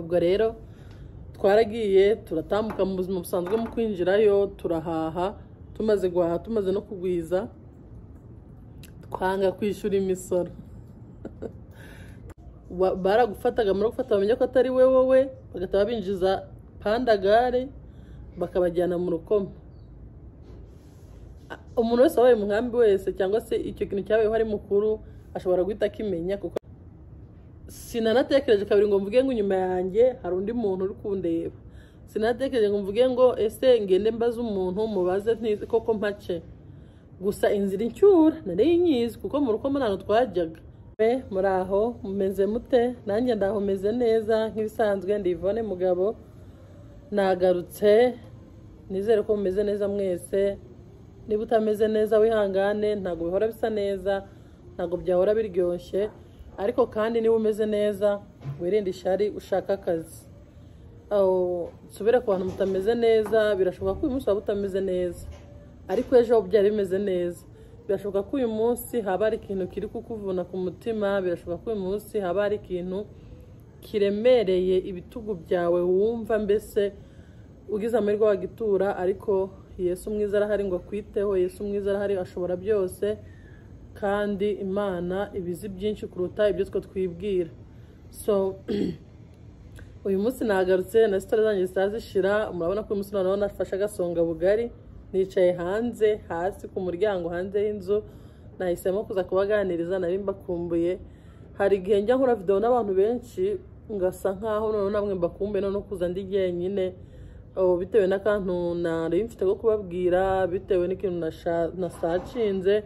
ubwo rero twaragiye turatambuka mu buzima busanzwe mu kwinjirayo turahaha tumaze guhaha tumaze no kugwiza twanga kwishyura imisoro Wa- baragufataga muri gufata bamenya ko atari we wowe bagahita babinjiza pandagare bakabajyana mu rukoma A- umuntu wese wabaye umugambi wese cyangwa se icyo kintu cyabayeho ari mukuru ashobora guhita akimenya kuko sinanatekereje kabiri ngo mvuge ngo inyuma yanjye hari undi muntu uri kundeba sinanatekereje ngo mvuge ngo ese ngende mbaze umuntu mubaze ntizi koko mpace gusa inzira incyura nari nyizi kuko mu ruko ntabwo twajyaga we muri aho mumeze mute nanjye ndaho meze neza nk'ibisanzwe ndi Yvonne mugabo nagarutse nizere ko mumeze neza mwese niba utameze neza wihangane ntabwo bihora bisa neza ntabwo byahora biryoshye ariko kandi niba umeze neza wirinde ishari ushaka akazi aho nsubire ku bantu mutameze neza birashoboka ko uyu munsi waba utameze neza ariko ejo byari bimeze neza birashoboka ko uyu munsi haba hari ikintu kiri kukuvuna ku mutima birashoboka ko uyu munsi haba hari ikintu kiremereye ibitugu byawe wumva mbese ugize amahirwe wagitura ariko yesu mwiza arahari ngo akwiteho yesu mwiza arahari ashobora byose kandi imana ibizi byinshi kuruta ibyo twe twibwira so uyu munsi nagarutse na sitore zanjye zitari zishira murabona ko uyu munsi noneho nafashe agasonga bugari nicaye hanze hasi ku muryango hanze y'inzu nahisemo kuza kubaganiriza nari mbakumbuye hari igihe njya nkora videwo n'abantu benshi ngasa nkaho noneho namwe mbakumbuye noneho kuza ndi jyenyine oh, bitewe n'akantu nari mfite ko kubabwira bitewe n'ikintu nasha- nasacinze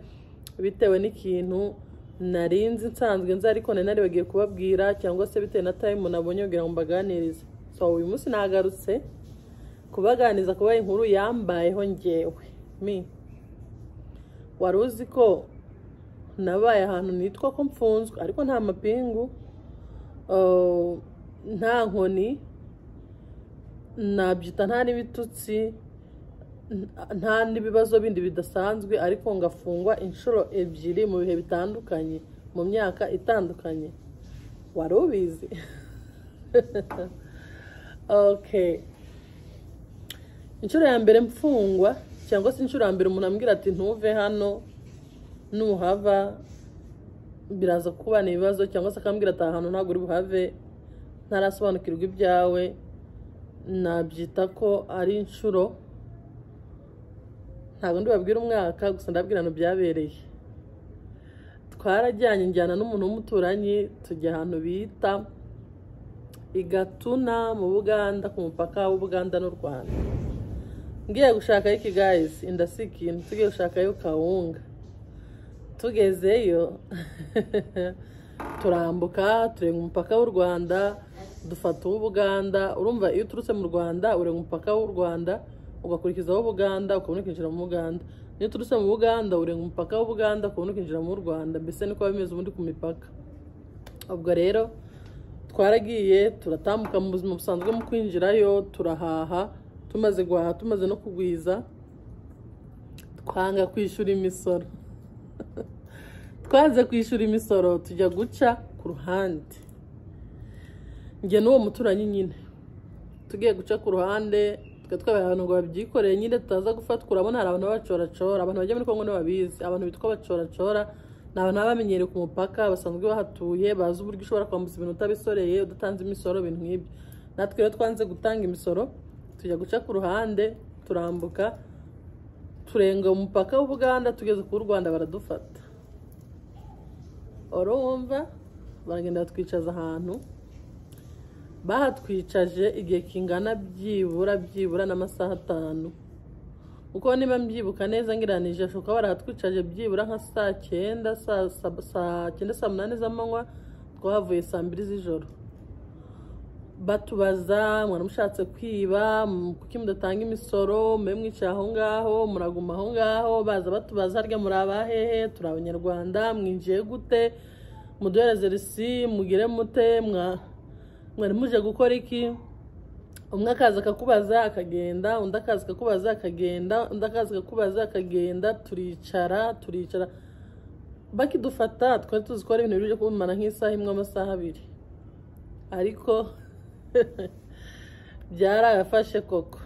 bitewe n'ikintu narinzi nsanzwe nzi ariko nari naribagiye kubabwira cyangwa se bitewe na time nabonye kugira ngo mbaganirize so uyu munsi nagarutse kubaganiriza kuba inkuru yambayeho ngewe mi wari uzi ko nabaye ahantu nitwa ko mfunzwe ariko nta mapingu uh, nta nkoni nabyita nta n'ibitutsi nta- nta n'ibibazo bindi bidasanzwe ariko ngafungwa inshuro ebyiri mu bihe bitandukanye mu myaka itandukanye wari ubizi okay inshuro ya mbere mfungwa cyangwa se inshuro ya mbere umuntu ambwira ati ntuve hano nuhava biraza kubana ibibazo cyangwa se akambwira ati aha hantu ntabwo uri buhave ntarasobanukirwa ibyawe nabyita ko ari inshuro ntabwo ndibabwira umwaka gusa ndabwira ahantu byabereye twarajyanye njyana n'umuntu w'umuturanyi tujya ahantu bita i gatuna mu buganda ku mupaka w'ubuganda n'u rwanda ngiye gushakayo ikigayisi inda si ikintu tugiye gushakayo kawunga tugezeyo turambuka turenga umupaka w'u rwanda dufata uw'ubuganda urumva iyo uturutse mu rwanda urenga umupaka w'u rwanda ugakurikiza uw'ubuganda ukabona ukinjira mu buganda iyo uturutse mu buganda urenga umupaka w'ubuganda ukabona ukinjira mu rwanda mbese niko biba bimeze ubundi ku mipaka ubwo rero twaragiye turatambuka mu buzima busanzwe mu kwinjirayo turahaha tumaze guhaha tumaze no kugwiza twanga kwishyura imisoro twanze kwishyura imisoro tujya guca ku ruhande njye n'uwo muturanyi nyine tugiye guca ku ruhande twe twabaye ahantu ngo babyikoreye nyine tutaza gufatwa urabona hari abantu b'abacoracora abantu bajya muri kongo ntibabizi abantu bitwa abacoracora ni abantu baba bamenyereye ku mupaka basanzwe bahatuye bazi uburyo ushobora kwambutsa ibintu utabisoreye udatanze imisoro ibintu nk'ibyo natwe rero twanze gutanga imisoro tujya guca ku ruhande turambuka turenga umupaka w'ubuganda tugeze ku rwanda baradufata urumva baragenda batwicaza ahantu bahatwicaje igihe kingana byibura byibura n'amasaha atanu kuko niba mbyibuka neza ngiranije ashoka barahatwicaje byibura nka saa cyenda saa saba- saa cyenda saa munani z'amanywa twahavuye saa mbiri z'ijoro batubaza mwaramushatse kwiba m- kuki mudatanga imisoro mube mwicaye aho ngaho muraguma aho ngaho baza batubaza harya muri abahehe turi abanyarwanda mwinjiye gute muduhereze risi mugire mute mwa- mwari muje gukora iki umwe akaza akakubaza akagenda undi akaza akakubaza akagenda undi akaza akakubaza akagenda turicara turicara bakidufata twari tuzi ko ari ibintu byo kumara nk'isaha imwe amasaha abiri ariko byarafashe koko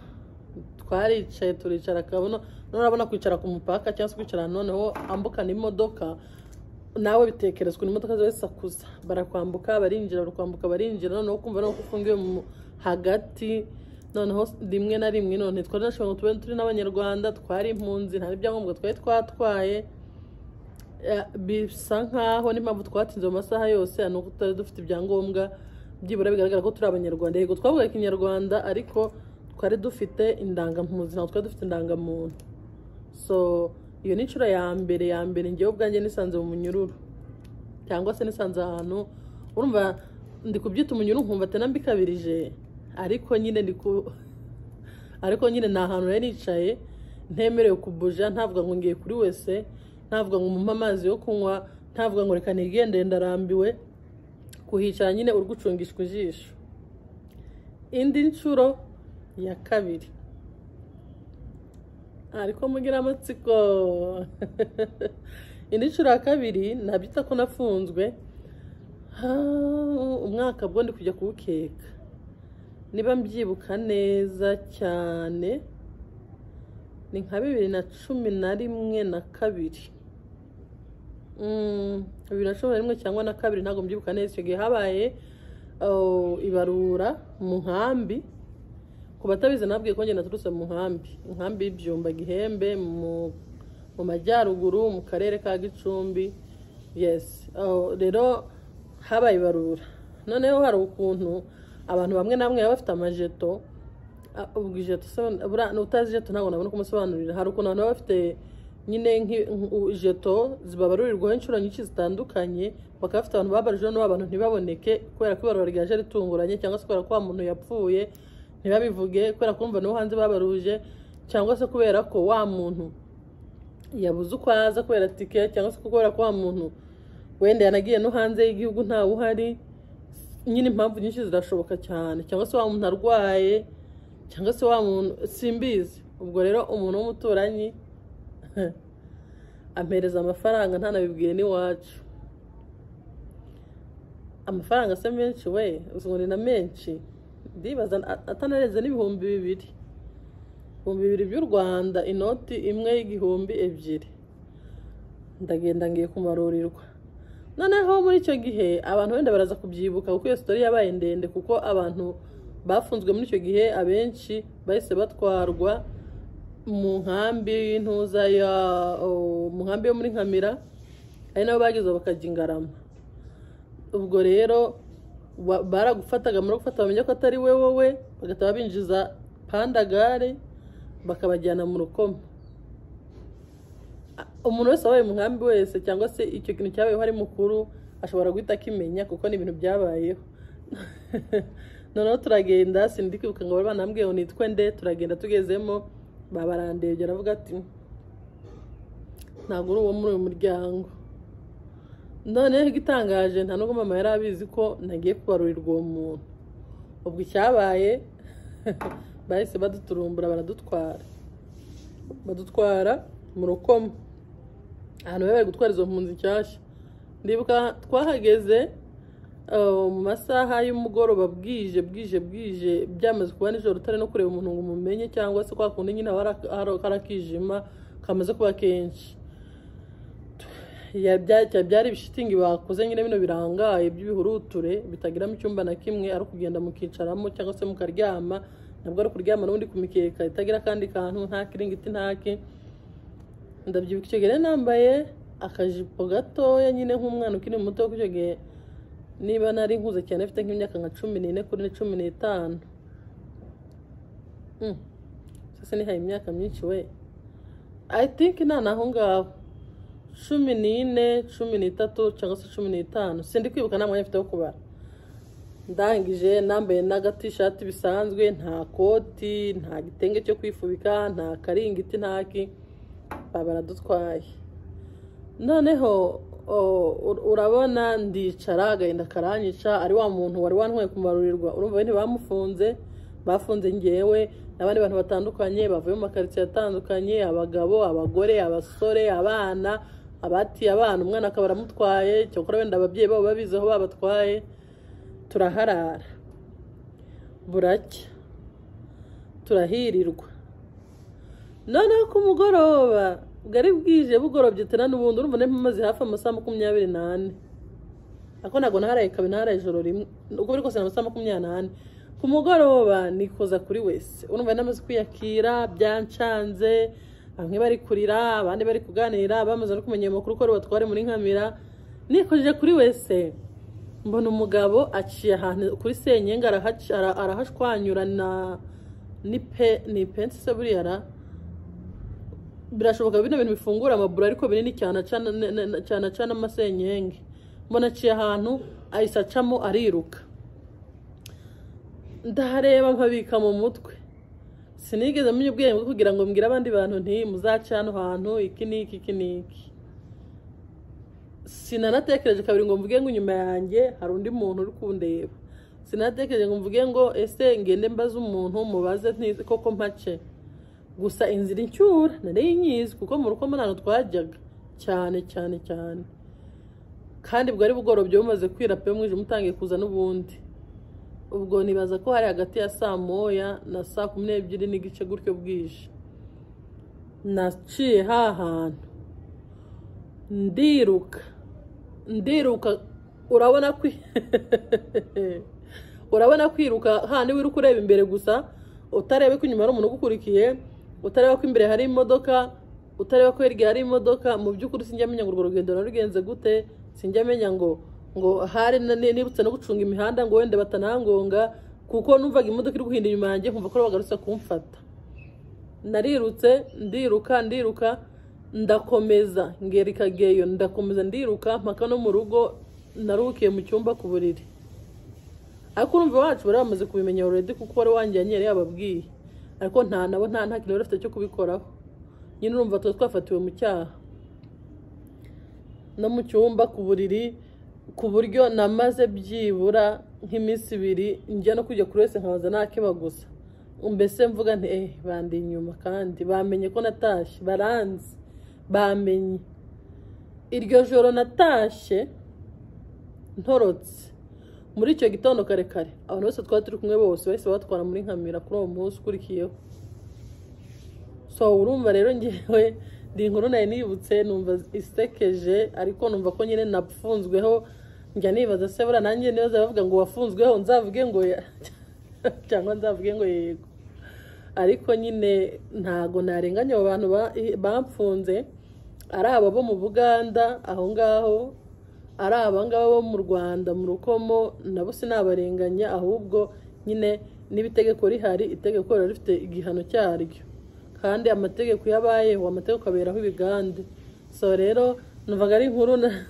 twaricaye turicara akabona none urabona kwicara ku mupaka cyangwa se kwicara noneho ambukana imodoka nawe bitekerezwa ukuntu imodoka ziba zisakuza barakwambuka barinjira barakwambuka barinjira noneho ukumva nuko ufungiwe mu hagati noneho rimwe na rimwe none twari nashoboye ngo tube turi n'abanyarwanda twari impunzi nta n'ibyangombwa twari twatwaye bisa nkaho n'impamvu twatinze mu masaha yose ni uko tutari dufite ibyangombwa byibura bigaragara ko turi abanyarwanda yego twavuga ikinyarwanda ariko twari dufite indangampunzi ntabwo twari dufite indangamuntu so iyo ni inshuro ya mbere ya mbere ngewe ubwanjye nisanze mu munyururu cyangwa se nisanze ahantu urumva ndi kubyita umunyururu nkumva atanambikabirije ariko nyine ndi ku ariko nyine ni ahantu nari nicaye ntemerewe kubuja ntavuga ngo ngiye kuri wese ntavuga ngo mumpe amazi yo kunywa ntavuga ngo reka nigendere ndarambiwe kuhicara nyine uri gucungishwa ijisho indi nshuro ya kabiri ariko mugira amatsiko indi nshuro ya kabiri nabyita ko nafunzwe umwaka bwo ndi kujya kuwukeka niba mbyibuka neza cyane ni nka bibiri na cumi na rimwe na kabiri bibiri na cumi na rimwe cyangwa na kabiri ntabwo mbyibuka neza icyo gihe habaye ibarura mu nkambi ku batabizi nabwiye ko ngenda turutse mu nkambi inkambi y'ibyumba gihembe mu majyaruguru mu karere ka gicumbi yesi rero habaye ibarura noneho hari ukuntu abantu bamwe na bamwe baba bafite amajeto utazi ijeto ntabwo nabona uko umusobanurira hari ukuntu abantu baba bafite nyine jeto zibabarurirwaho inshuro nyinshi zitandukanye bakaba bafite abantu babarije n'ubu abantu ntibaboneke kubera ko ibarura ryaje ritunguranye cyangwa se kubera ko wa muntu yapfuye ntibabivuge kubera ko mva n'uwo hanze babaruje cyangwa se kubera ko wa muntu yabuze uko aza kubera tike cyangwa se kubera ko wa muntu wenda yanagiye no hanze y'igihugu ntawe uhari nyine impamvu nyinshi zirashoboka cyane cyangwa se wa muntu arwaye cyangwa se wa muntu simbizi ubwo rero umuntu w'umuturanyi ampereza amafaranga ntanabibwiye n'iwacu amafaranga se menshi we uzi ni na menshi ndibaza atanarenze n'ibihumbi bibiri ibihumbi bibiri by'u rwanda inoti imwe y'igihumbi ebyiri ndagenda ngiye kumarurirwa noneho muri icyo gihe abantu wenda baraza kubyibuka kuko iyo sitori yabaye ndende kuko abantu bafunzwe muri icyo gihe abenshi bahise batwarwa mu nkambi y'intuza ya mu nkambi yo muri nkamira ari nabo bageze bakajya ingarama ubwo rero baragufataga muri gufata bamenya ko atari we wowe bagahita babinjiza pandagare bakabajyana mu rukoma umuntu wese wabaye umugambi wese cyangwa se icyo kintu cyabayeho ari mukuru ashobora guhita akimenya kuko ni ibintu byabayeho noneho turagenda sindi kwibuka ngo bari banambwiye ngo nitwe nde turagenda tugezemo babarandebye aravuga ati ntabwo uri uwo muri uyu muryango noneho igitangaje nta nubwo mama yari abizi ko nagiye kubarurirwa uwo muntu ubwo icyabaye bahise baduturumbura baradutwara badutwara mu rukoma ahantu bari gutwara izo mpunzi nshyashya ndibuka twahageze mu masaha y'umugoroba bwije bwije bwije byamaze kuba nijoro utari no kureba umuntu ngo umumenye cyangwa se kwa kundi nyine hari akijima kamaze kuba kenshi byari ibishitingi bakoze nyine bino birangaye by'ibihuruture bitagiramo icyumba na kimwe ari ukugenda mukicaramo cyangwa se mukaryama ntabwo ari ukuryama n'ubundi ku mikeka itagira akandi kantu nta kiringiti ntaki ndabyibuka icyo gihe nambaye akajipo gatoya nyine nk'umwana ukiri muto kuko icyo gihe niba nari nkuze cyane afite nk'imyaka nka cumi n'ine kuri cumi n'itanu se nihaye imyaka myinshi we i think nta naho ngaho cumi n'ine cumi n'itatu cyangwa se cumi n'itanu sindi kwibuka nta mwanya mfite wo kubara ndangije nambaye n'agatishati bisanzwe nta koti nta gitenge cyo kwifubika nta karingiti ntaki baradutwaye noneho urabona ndicara agahinda karanyica ari wa muntu wari wantwaye kumarurirwa urumva ntibamufunze bafunze ngewe n'abandi bantu batandukanye bavuye mu makaritsiye atandukanye abagabo abagore abasore abana abatiye abana umwana akaba aramutwaye cyakora wenda ababyeyi babo babizi aho babatwaye turaharara buracya turahirirwa noneho ku mugoroba bwari bwije bugorobye tena n'ubundi urumva nari maze hafi amasaha makumyabiri n'ane ako ntabwo naharaye kabiri naharaye ijoro rimwe uko biri kose ni amasaha makumyabiri n'ane ku mugoroba nikoza kuri wese urumva yari amaze kwiyakira byancanze bamwe bari kurira abandi bari kuganira bamaze no kumenya amakuru ko rubatware muri nkamira nikojeje kuri wese mbona umugabo aciye ahantu kuri senyenge arahaca- ara- arahashwanyura na ni pe ni ipensi se buriya ra birashoboka bino bintu bifungura amaburo ariko binini cyane acana ne- ne- ne- cyane acana amasenyenge mbona aciye ahantu ahise acamo ariruka ndahareba nkabika mu mutwe sinigeze menya ubwenge bwo kugira ngo mbwire abandi bantu nti muzace hano hantu iki n'iki iki n'iki sinanatekereje kabiri ngo mvuge ngo inyuma yanjye hari undi muntu uri kundeba sinatekereje ngo mvuge ngo ese ngende mbaze umuntu mubaze ntizi koko mpace gusa inzira incyura nari nyizi kuko mu ruko ntabwo twajyaga cyane cyane cyane kandi bwari bugorobye bumaze kwira pe umwijima utangiye kuza n'ubundi ubwo nibaza ko hari hagati ya saa moya na saa kumi n'ebyiri n'igice gutyo bwije naciye hahantu ndiruka ndiruka urabona kwi urabona kwiruka handi wiruka ureba imbere gusa utareba ko inyuma hari umuntu ugukurikiye utareba ko imbere hari imodoka utareba ko hirya hari imodoka mu by'ukuri sinjya menya ngo urwo rugendo narugenze gute sinjya menya ngo ngo hari na- ni- nibutse no gucunga imihanda ngo wenda batanangonga kuko numvaga imodoka iri guhinda inyuma yanjye nkumva ko bagarutse kumfata narirutse ndiruka ndiruka ndakomeza ngera ikageyo ndakomeza ndiruka mpaka no mu rugo naruhukiye mu cyumba ku buriri ariko urumva iwacu bari bamaze kubimenya already kuko wari wanjyanye yari yababwiye ariko nta nabo nta nta kintu bari bafite cyo kubikoraho nyine urumva tuba twafatiwe mu cyaha no mu cyumba ku buriri ku buryo namaze byibura nk'iminsi ibiri njya no kujya kuri wese nkabaza ntakeba gusa mbese mvuga nti eh bandi inyuma kandi bamenye ko natashye baranzi bamenye iryo joro natashye ntorotse muri icyo gitondo kare kare abantu bose twari turi kumwe bose bahise batwara muri nkamira kuri uwo munsi ukurikiyeho so urumva rero ngewe ndi inkuru nari nibutse numva isekeje ariko numva ko nyine napfunzweho njya nibaza se buriya nanjye nibaza bavuga ngo wafunzweho nzavuge ngo ya- cyangwa nzavuge ngo yego ariko nyine ntago narenganya abo bantu ba- bapfunze ari aba bo mu buganda aho ngaho ari aba ngaba bo mu rwanda mu rukomo nabo sinabarenganya ahubwo nyine n'ibitegeko rihari itegeko riba rifite igihano cyaryo kandi amategeko yabayeho amategeko aberaho ibigande so rero numvaga ari inkuru na-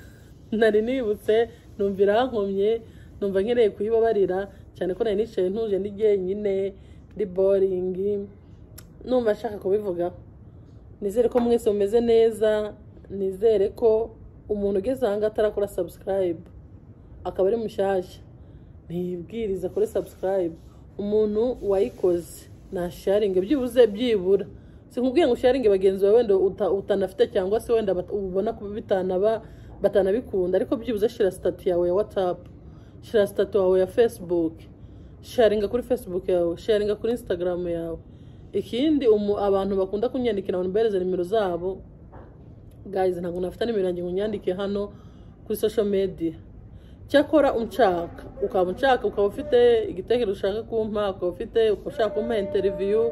nari nibutse numva irankomye numva nkeneye kuyibabarira cyane ko nari nicaye ntuje ndi jyenyine ndi boringi numva nshaka kubivugaho nizere ko mwese mumeze neza nizere ko umuntu ugeze ahangaha atarakora subscribe akaba ari mushyashya ntibwiriza kuri subscribe umuntu wayikoze na sharinge byibuze byibura sinkubwiye ngo sharinge bagenzi bawe wenda uta- utanafite cyangwa se wenda bat- ubona ko bitanaba batanabikunda ariko byibuze shira sitati yawe ya whatsapp shira sitati wawe ya facebook sharinga kuri facebook yawe sharinga kuri instagram yawe ikindi umu- abantu bakunda kunyandikira ngo mbereze nimero zabo guys ntabwo nafite nimero yanjye ngo nyandike hano kuri social media cyakora unshaka ukaba unshaka ukaba ufite igitekerezo ushaka kumpa ukaba ufite ukaba ushaka kumpa interiviyu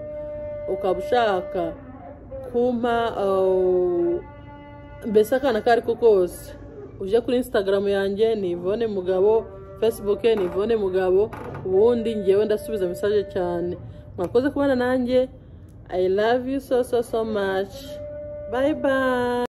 ukaba ushaka kumpa uh, mbese akana ako ari ko kose ujye kuri instagram yanjye ni Yvonne mugabo facebook ni Yvonne mugabo ubundi ngewe ndasubiza message cyane mwakoze kubana nanjye i love you so so so much bye bye